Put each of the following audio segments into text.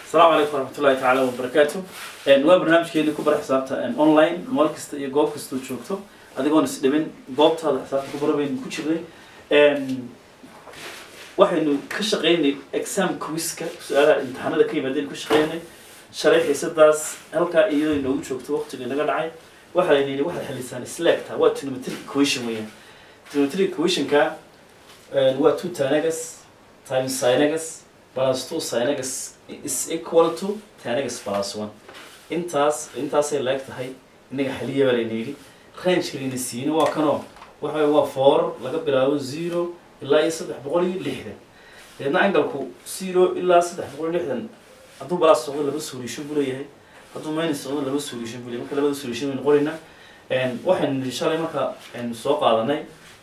asalaamu calaykum waraxmatullahi tacaala wabarakaatu waa barnaamijkeeni ku bara xisaabta online meel kasta iyo goob kastoo joogto adigoon is dhibin goobtaada xisaabta ku bara baynu ku jirnay waxaynu ka shaqeynay exam quiska su-aalaha imtixaanada ka yimaadeen ku shaqeynay shalay xiisadaas halkaa iyadoo inoogu joogto waqtiga inaga dhacay waxaa layna yidhi waxaad xalisaan isleegta waa trigonometric equation weeyaan trigonometric equationka waa two tanagas times sinagas plus two sinagas is equal to tanagas plus one intaas intaasay leeg tahay inaga xaliya baa layna yidhi range layna siina waa kanoo waxa waa four laga bilaabo zero ilaa iyo saddex boqol iyo lixdan deedna angalku zero ilaa saddex boqol iyo lixdan hadduu balaas socdo laba solution buu leeyahay hadduu minus socdo laba solution buu leeyahay marka labada solution baynu qoraynaa waxaynu nidhi shalay marka aynu soo qaadanay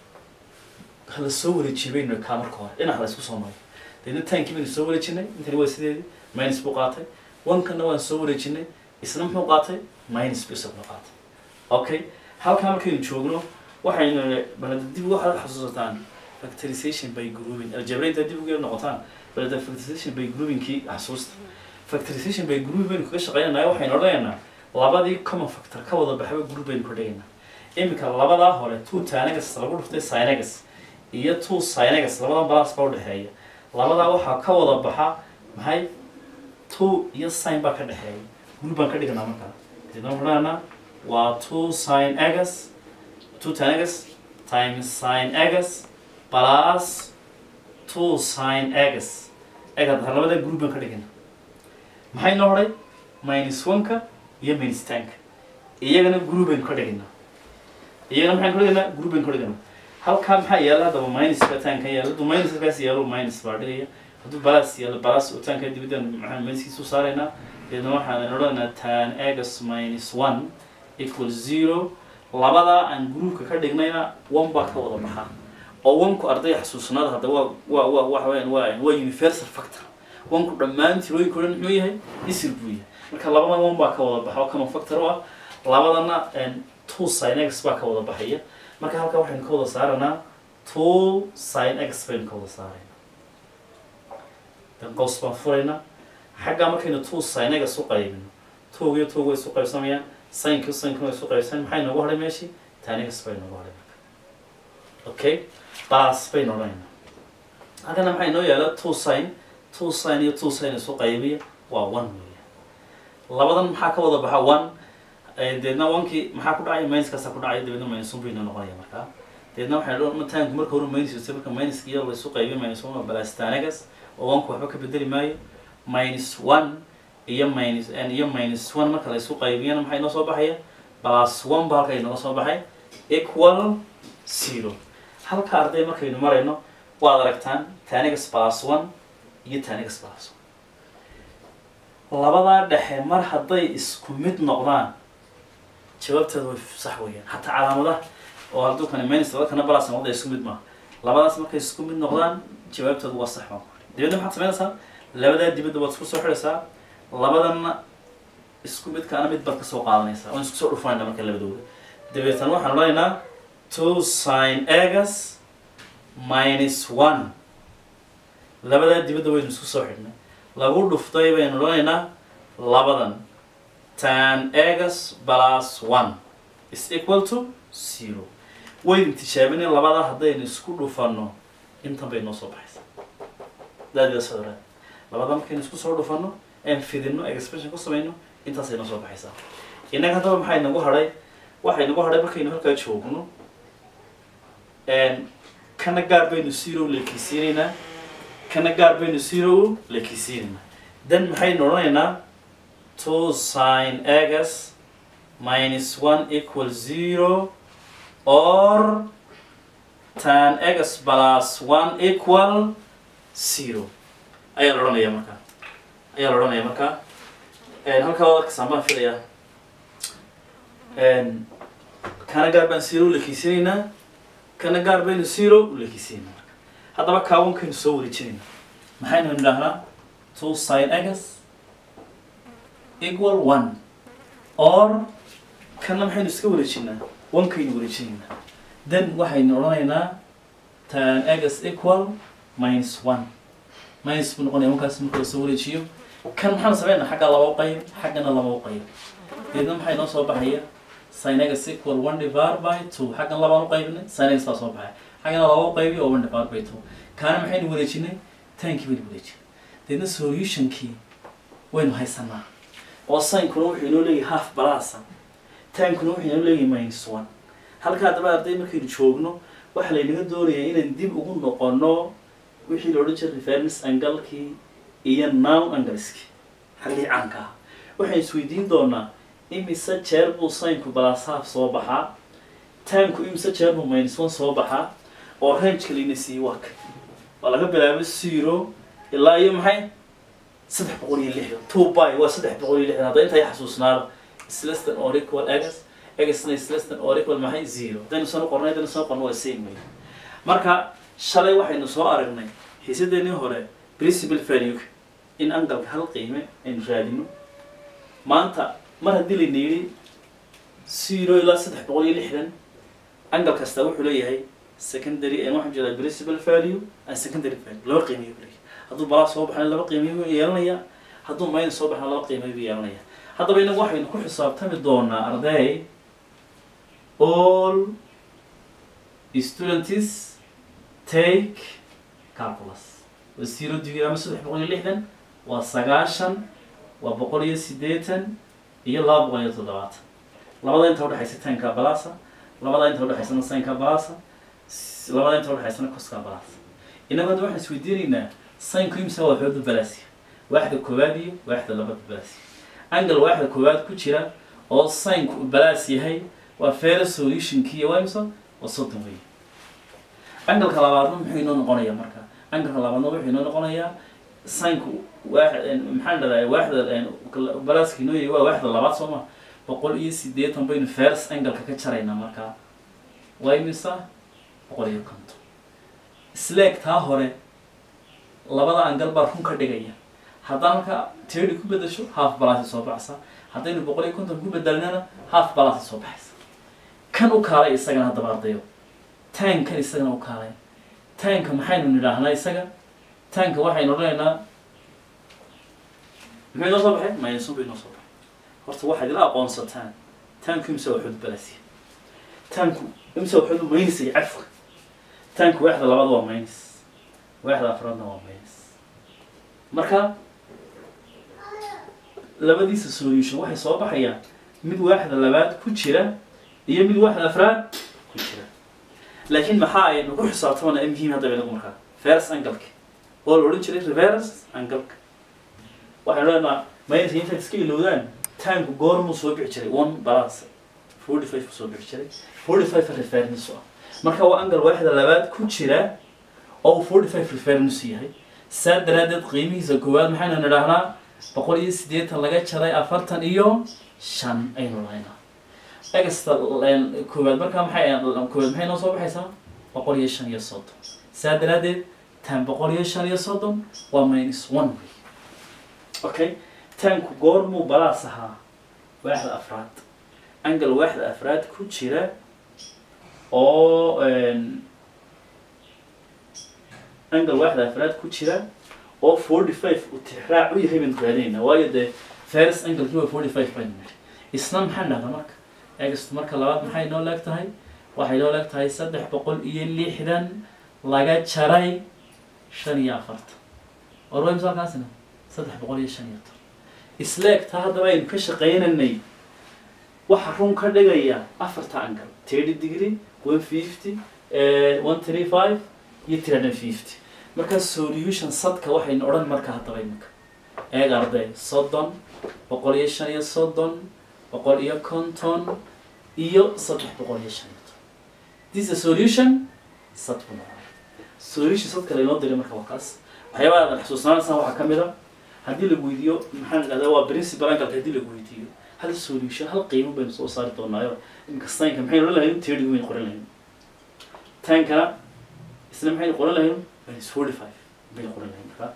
hala soo wareejiyay baynu kaa marka hore dhinac la isku soo maray deedna tankii baynu soo wareejinay intani waa sideedii minus buu qaatay onkana waan soo wareejinay isna muxuu qaatay minus buu isaguna qaatay okay halkaa markaynu joogno waxaynu balada dib waxaad xasuusataan factorization by grouping aljabraynta dib uga noqotaan balada factorization by groupingkii xasuusta factorization by grouping baynu kaga shaqeynanaya waxaynu odhanaynaa labadii common factor ka wada baxba group baynu ka dhigaynaa iminka labadaa hore two tanagas lagu dhuftay sinagas iyo two sinagas labadan balas baa udhexeeya labadaa waxaa ka wada baxa maxay two iyo sin baa ka dhexeeya group baan ka dhiganaa markaa kadibna waxaan odhanaynaa waa two sin agas two tanagas times sin agas plus two sin agas ega labada group baan ka dhigana maxay noo hodhay minus one-ka iyo minus ten-ka iyagana group baynu ka dhigaynaa iyagana maxaynu ka dhigaynaa group baynu ka dhigaynaa halkaa maxaa yaala haddaba minuska tanka yaala hadduu minuskaas yaalo minus baa dhigaya hadduu balas yaalo balas oo tanka dibaddan maxaan minuskiisa u saaraynaa deedna waxaan odhanaynaa tan agas minus one equal zero labadaa aan groupka ka dhignayna one baa ka wada baxaa oo wanku ardayga xasuusnaada hadda waa waa waa waxa weyaan waa waa universal factor wanku dhammaan tirooyinka o dhan muxuu yahay isir buu yahay marka labada one baa ka wada baxa oo common factor u ah labadana two sin x baa ka wada baxaya marka halkaa waxaynu ka wada saaranaa two sin x baynu ka wada saarayna dan qaws baan furaynaa xaggaa markaynu two sin x u qaybino tog iyo tog way isu qaybsamayaan sinka sinkana way isu qaybsamaan maxay noogu hadhay meeshii tan x bay noogu hadhay marka okay bas baynu odhanaynaa halkana maxay noo yaala two sin two sin iyo two sin isu qaybiya waa one weeya labadan maxaa ka wada baxa one deedna onkii maxaa ku dhacaya minuskaasa ku dhacaya dabeedna minus one baynu noqonaya markaa deedna waxay mataanku marka hore minus yose marka minuska iyo laysu qaybiyo minus one waa balastanagas oo onku waxba ka bedeli maayo minus one iyo minus iyo minus one marka laysu qaybiyana maxay noo soo baxaya plus one ba halka inooga soo baxay equal zero halka arday markaynu marayno waad aragtaan tanigas plus one iyo tanigas plus one labadaa dhexe mar hadday isku mid noqdaan jawaabteeda way sax weeyaan hataa calaamadaha oo hadduu kana minus laba kana balas noqda isku mid maaha labadaas markay isku mid noqdaan jawaabteedu waa sax baan dibadna maxaad samaynaysaa labadaa dibadda waad isku soo xidhaysaa labadanna isku midkaana mid baad kasoo qaadanaysaa waan isku soo dhufanayna marka labadooda dabeetana waxaan odhanaynaa two sin agas minus one labadaa dibadda waynu isku soo xidhnay lagu dhuftay baynu odhanaynaa labadan tan agas plus one is equal to zero waynu tijaabinay labadaa haddaynu isku dhufanno intan bay noo soo baxaysaa daadiasodra labadaa markaynu isku soo dhufanno aan fidinno expression ku samayno intaasay noo soo baxaysaa innaga haddaba maxay nagu hadhay waxay nagu hadhay markaynu halkaa joogno kana gaar baynu zero lekisiinaynaa kana gaar baynu zero lekisiinaynaa then maxaynu odhanaynaa two sin agas minus one equal zero or tan agas plus one equal zero ayaa la odhanaya markaa ayaa la odhanaya markaa halkaa waad arkasaan baan filayaa kana gaar baan zero lekisiinaynaa kana gaar baynu zero ulekisiina marka haddaba kaawankaynu soo wareejinayna maxaynu nidhaahnaa two sin agas equal one or kana maxaynu iska wareejinaa onkaynu wareejinaynaa then waxaynu odhanaynaa tan agas equal minus one minus buu noqonaya markaas marka la soo wareejiyo kan maxaan sameynaa xagga laba u qayb xaggana laba u qayb deedna maxay noo soo baxaya synegas equal one divided by two xaggan labaan u qaybinay synegas baa soo baxaya xaggana laba u qaybi oo one divided by two kaana maxaynu wareejinay tankii baynu wareejinay deedna solutionkii waynu haysanaa oo sinkuna wuxuu inoo leeyahay half balasa tankuna wuxuu inoo leeyahay minus one halkaa daba arday markaynu joogno waxaa laynaga doonayaa inaan dib ugu noqono wixii la odhan jiray reference angalkii iyo nown angleski xaggii caanka ah waxaan isweydiin doonaa imise jeer buu sinku balas half soo baxaa tanku imise jeer buu minus one soo baxaa oo rangeka layna siiyey waa ka waa laga bilaabo zero ilaa iyo maxay saddex boqol iyo lixdan two by waa saddex boqol iyo lixdan hadda intay xasuusnaada is less than or equal x xna is less than or equal maxay zero haddaynu sano qornay haddaynu sano qorno waa same way marka shalay waxaynu soo aragnay xiisadeenii hore principal value in angalka hal qiime aynu raadino maanta mar haddii layna yidhi zero ilaa saddex boqol iyo lixdan angal kasta wuxuu leeyahay secondary waxaan jeedaa principal value and secondary value laba qiimeyo leeyahay hadduu balaa soo baxana laba qiimeyo buu yeelanaya hadduu minus soo baxana laba qiimeyo buu yeelanaya haddaba inagu waxaynu ku xisaabtami doonaa arday all students take calculus waa zero degree ama saddex boqol iyo lixdan waa sagaashan waa boqol iyo siddeetan iyo laba boqol iyo toddobaatan labada inta udhexaysa tanka balasa labada inta udhexaysana sinka balasa labada inta udhexaysana coska balasa inagu hadda waxaan isweydiinaynaa sinku imsa waa xooda balasiya waaxda koowaad iyo waaxda labada balasiya angle waaxda koowaad ku jira oo sinku uu balas yahay waa fair solutionkii iyo waa imsa waa soddon wey angalka labaadna muxuu inoo noqonayaa marka angalka labaadna wuxuu inoo noqonayaa sinku waaxd maxaan dhahdaa waaxda balaaska inoo yahay waa waaxda labaad soo ma boqol iyo siddeetan baynu fairs angalka ka jaraynaa markaa waa imisa boqol iyo konton sleeg taa hore labada angal baa run ka dhigaya haddaan halka tedi ku bedasho half balasi soo baxsa haddaynu boqol iyo konton ku bedelnana half balasi soo baxaysa kan u kaalay isagana haddaba ardayo taankan isagana u kaalay taanka maxaynu nidhaahnaa isaga taanka waxaynu odhanaynaa muxuu inoo soo baxay maynasun bay inoo soo baxay horta waxaad ila aqoonsataan taanku imse waa xud balasiya taanku imse waa xud maynisa iyo cafka taanku waaxda labaad waa maynis waaxda afraadna waa maynis marka labadiisa solution waxay soo baxayaan mid waaxda labaad ku jira iyo mid waaxda afraad ku jira laakiin maxaa aynu ku xisaabtamana ee muhiim haddaba inagu markaa vers angalka oo la odhan jiray reverse angalka waxaynu leenaha mayniska intaad iska ilowdaan taanku goormuu soo bixi jiray one balance forty five soo bixi jiray forty five reference ah marka waa angal waaxda labaad ku jira oo uu forty five reference yahay saa daraadeed qiimihiisa koowaad maxaynu nidhaahnaa boqol iyo siddeetan laga jaray afartan iyo shan aynu lahaynaa egasta koowaad markaa maxay koowaad maxay noo soo baxaysaa boqol iyo shan iyo soddon saa daraadeed tan boqol iyo shan iyo soddon waa minus one way okay tanku goormuu balaas ahaa waaxda afraad angal waaxda afraad ku jira oo angal waaxda afraad ku jira oo forty five uu tixraac u yahay baynu raadinaynaa waayo dee first angalkii waa forty five baynu nidhi isna maxaa dhahda marka egast marka labaad maxay noo leeg tahay waxay noo leeg tahay saddex boqol iyo lixdan laga jaray shan iyo afartan war way misaalkaasina saddex boqol iyo shan iyo toban isleegtaa haddaba aynu ka shaqaynaynay waxa run ka dhigaya afarta angal thirty degree one fifty one three five iyo three hundred fifty marka solution sadka waxaynu odhan marka haddaba iminka eeg arday soddon boqol iyo shan iyo soddon boqol iyo konton iyo saddex boqol iyo shan iyo toban this is a solution sad buu noqonaya solution sad kale inoo diray marka waa kaas waxyaabaha aad xasuusnaanaysaa waxaa ka mid a haddii lagu weydiiyo maxaan idhahdaa waa principal angalka haddii lagu weydiiyo hal solution hal qiimo baynu soo saari doonaayo iminka saynka maxaynu odhan lahayn thirty baynu qoran lahayn tankana isna maxaynu qoran lahayn minus forty five baynu qoran lahayn marka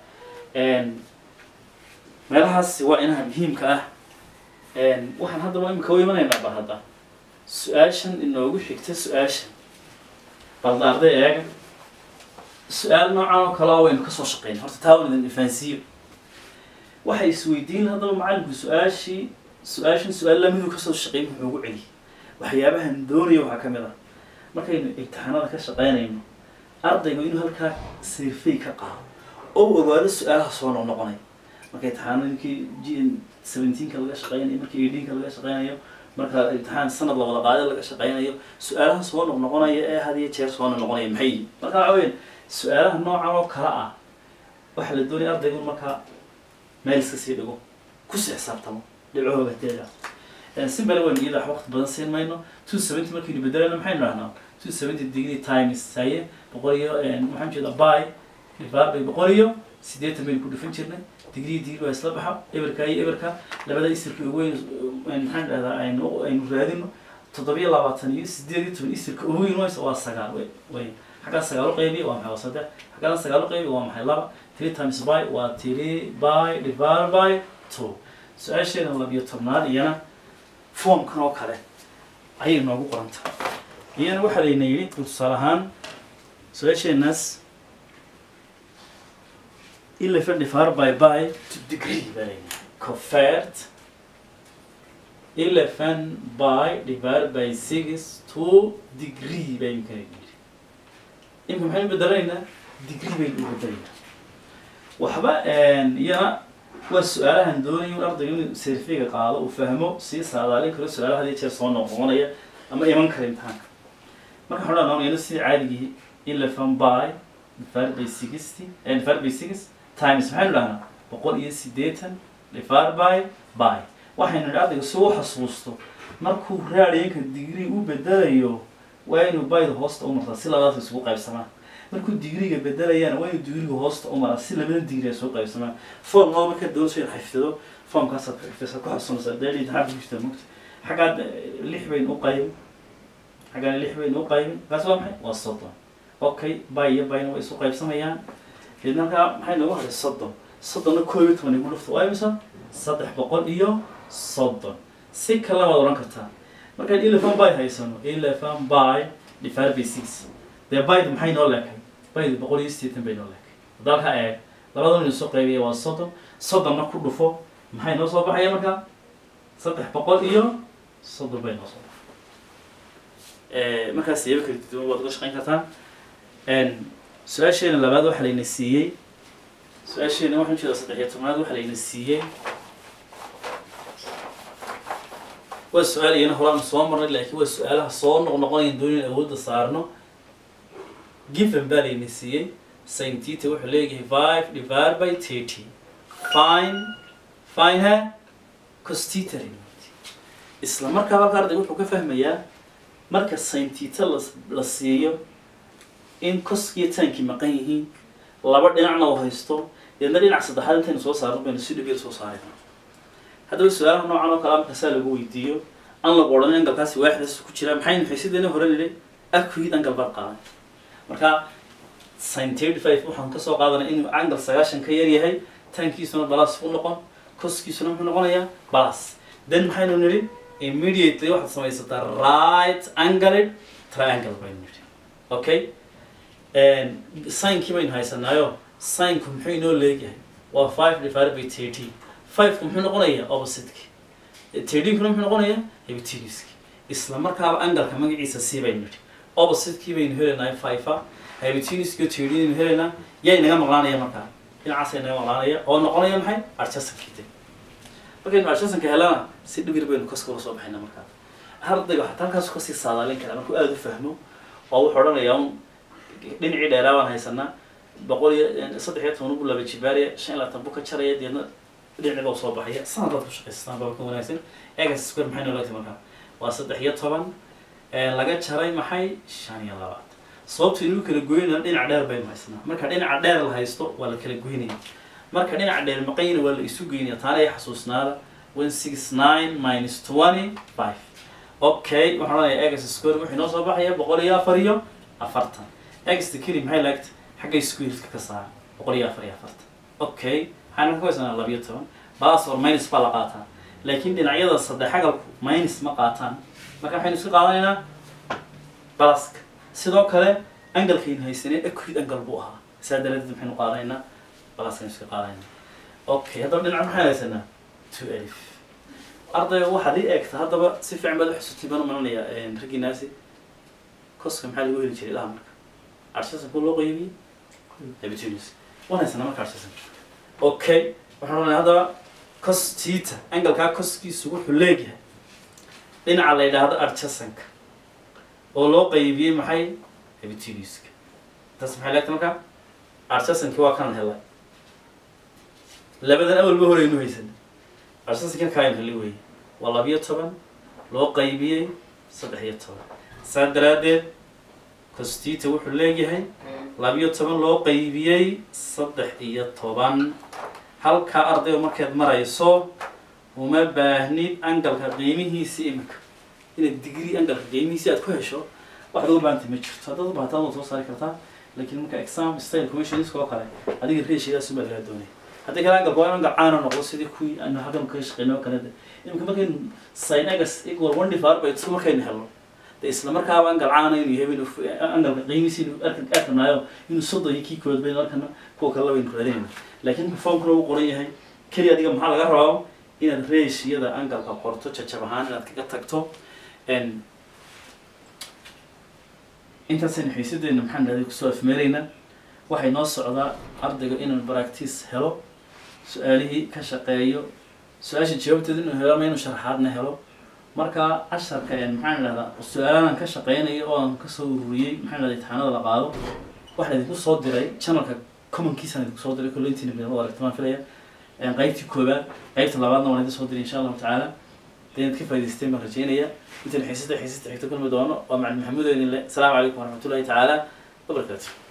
meelahaas waa inaha muhiimka ah waxaan haddaba imika u imanaynaa bal hadda su-aashan inoogu xigta su-aashan balda arday eega su-aal noocan oo kale oo waynu kasoo shaqeynay horta taa wan idin ifaansiiyo waxay isweydiin haddaba macalinku su-aashii su-aashan su-aal lamiduu kasoo shaqeey muxuu ugu celi waxyaabahan doonaya waxaa ka mid ah markaynu imtixaanada ka shaqeynayno ardaygu inuu halkaa sirfay ka qaado oo uu ogaado su-aalaha soo noqnoqonay marka imtixaanadkii g seventeenka laga shaqeynayo markii eighteenka laga shaqeynayo marka imtixaan sanad la wada qaada laga shaqeynayo su-aalaha soo noqnoqonaya ee had iyo jeer soo noqnoqonaya maxay yihiin marka waxa weya su-aalaha noocan oo kale ah waxaa la doonaya ardaygu markaa meel iska sii dhigo kusii xisaabtamo dhibcahooga teeda simbale waynu iyada wax waqti badan siin mayno two seventy markaynu bedelayno maxaynu dhahnaa two seventy degree times haye boqol iyo maxaan jeeda by divided by boqol iyo siddeetan baynu ku dhufan jirnay degree degree waa isla baxa eberka iyo eberka labada isirka ugu weyn maxaan dhahdaa aynu aynu raadino toddobiyo labaatan iyo sideed iyo toban isirka ugu weyn waysa waa sagaal way way xaggaa sagaalo qaybiya waa maxay waa saddex xaggaana sagaalo qaybiya waa maxay laba three times by waa three by divided by two su-aasheena labiyo tobnaad iyana foomkan oo kale ayay noogu qorantahay iyana waxaa layna yidhi tusaale ahaan su-aasheenaas eleven divided by by to degree baa layna convert eleven by divided by six to degree baynu kala yidhi imka maxaynu bedelaynaa degree baynu u bedelaynaa waxba iyana waa su-aalahan doonaya in ardayga inuu serfiga qaado uu fahmo sii saadaalin karo su-aalaha hadii jeer soo noqnoqonaya ama iman kara imtixaanka marka waxaan dhahnaa sidii caadigii eleven by divided by sixty divided by six times maxaynu dhahnaa boqol iyo siddeetan divided by by waxaynu nidhi ardayga si u xasuusto markuu raadiyanka degree u bedelayo waa inuu bayda hoosta u martaa si labadaas isugu qaybsamaan markuu digriga bedelayaan waa inuu digriga hoosta u maraa si labada digri ay soo qaybsamaan form loo marka doonso in xifdido formkaasaad ku xifdisa ku xasuunaysaa dee imtixaan ku jirta mugta xaggaad lix bayn u qaybin xaggaan lix bayn u qaybin kaas waa maxay waa soddon okay bay iyo bayna way isu qaybsamayaan deedna halkaa maxay noogu haday soddon soddonna koob iyo toban igu dhufta waa imisa saddex boqol iyo soddon si kale waad odhan kartaa markaan eleven by haysano eleven by divided by six dee baydu maxay noo leekay baydu boqol iyo siddeetan bay noo leekay dalka eeg labada nin soo qaybiya waa soddon soddonna ku dhufo maxay noo soo baxaya markaa saddex boqol iyo soddon bay noo soo baxay markaas siyaabo kala duwan waad uga shaqayn kartaa su-aasheena labaad waxaa layna siiyey su-aasheena waxaan jeeda saddex iyo tobnaad waxaa layna siiyey waa su-aal iyana horaan soo marnay laakiin waa su-aalaha soo noqnoqonayan doonin awoodda saarno given baa layna siiyey sin tita wuxuu leeyahay five divided by thirty fine fine ha costita isla markaa halka ardayga wuxuu ka fahmayaa marka sin tita la la siiyo in coskiyo taankii maqan yihiin laba dhinacna uu haysto deedna dhinac saddexaad intaynu soo saarno baynu si dhibiyada soo saarayna haddaba su-aalaha noocan oo kale marka saa lagu weydiiyo an lagu odhan angalkaasi waaxdaas ku jira maxaynu xiisideena hore nidhi akuid angal baad qaadan marka sin thirty five waxaan kasoo qaadanay inuu angal sagaashan ka yar yahay taankiisuna balas u noqon koskiisuna muxuu noqonayaa balas then maxaynu nidhi immediately waxaad samaysataa right angled triangle baynu nidhi okay sinkii baynu haysanaayo sinku muxuu inoo leegyahay waa five divided by thirty five-ku muxuu noqonayaa opposite-ki thirteen-kuna muxuu noqonayaa hypotenuse-ki isla markaaba angalka magaciisa c baynu nidhi opposite-kii baynu heleynaa five-a hypotenuse-ki oo thirteen aynu heleynaa yay naga maqlaanaya markaa dhinacaasay naga maqlaanaya oo noqonaya maxay adjasankii de markaynu adjasanka helana si dhibir baynu koska ula soo baxayna markaa ardayga waxaa halkaas kasii saadaalin karaa markuu aada u fahmo oo wuxuu odhanayaa un dhinacii dheeraa baan haysanaa boqol iyo saddex iyo toban buu laba jibaariya shan iyo labaatan buu ka jaraya deedna dhinaciba soo baxaya sanad baad ku shaqaystaan baa ka wanaagsan egas square maxay noolagtay markaa waa saddex iyo toban laga jaray maxay shan iyo labaatan sababta inuu kala goynaya dhinac dheer baynu haysanaa marka dhinaca dheer la haysto waa la kala goynaya marka dhinaca dheer maqanyina waa la isu geynaya taana ay xasuusnaada one six nine minus twenty five okay waxaan odhanayaa egas square wuxuu inoo soo baxaya boqol iyo afar iyo afartan egasta keli maxay laagta xagga squareka ka saara boqol iyo afar iyo afartan okay waxaan ka haysanaa labiyo toban balas or minus baa la qaataa laakiin dhinacyada saddex agalku minus ma qaataan marka waxaynu iska qaadanaynaa balaska sidoo kale angalkaynu haysanay acud angal buu ahaa saa daradeed maxaynu qaadanaynaa balaskaynu iska qaadanaynaa okay haddaba dhinaca maxaan haysanaa two alif ardayga waxaad ii eegta haddaba si fiican baad uxusutay baan umalanayaa raggii naasi koska maxaa lagu heli jiray ilaha marka arshasanka loo qeybiyey habitunis waan haysanaa marka arshasanka okay waxaan oranaya haddaba cos tita angalkaa koskiisu wuxuu leegyahay dhinaca la yidhaahdo arjasanka oo loo qaybiyey maxay habituliska taas maxay leegtay marka arjasankii waa kan helay labadan awalba horeynu haysan arjasankan kaaynu heli weye waa labiyo toban loo qaybiyey saddex iyo toban saa daraaddeed costita wuxuu leeyahay labiyo toban loo qaybiyey saddex iyo toban halkaa ardayga markaad marayso uma baahnid angalka qiimihiisi imika inaad digrii angalka qiimihiisi aad ku hesho waxaad uga baahantay ma jirto haddaad u baahataan waad soo saari kartaa laakiin marka exam style commissionska oo kale adiga reeshidaas umaa lagaa doonaya haddii kale angalka waa in angal caana noqdo sidii kuwii aanu halkan ka shaqeynay oo kale de imika markaynu sin agas equal one divided by two markaynu helno de isla markaaba angal caana inuu yahay baynu angalka qiimihiisi inuu arkan arkanaayo inuu soddon iyo kii kood baynu arkana kuwa kale baynu raadinayna laakiin formkuna uu qoran yahay keliya adiga maxaa laga rabaa inaad reeshiyada angalka qorto jajab ahaan inaad kaga tagto intaasaynu xiisadeena maxaan dhahday kusoo afmeeraynaa waxay noo socdaa ardayga inuu baractice helo su-aalihii ka shaqeeyo su-aasha jawaabteeda inuu helo ama inuu sharaxaadna helo marka casharka maxaan idhahdaa su-aalahan ka shaqeynayo oo aan kasoo ururiyey maxaan idhahda imtixaanada la qaado waxaan idinku soo diray channelka commonkiisaan idinku soo diray kollo intiina midnimada aragtimaan filaya qaybtii koobaad qaybta labaadna waan idin soo diray insha allahu tacaala dee inaad ka faa'idaysteen baan rajeynaya intaan xiisada xiisada xigta kulmi doono waa macalin maxamuud oo idin le asalaamu calaykum waraxmatullahi tacaala wabarakaatu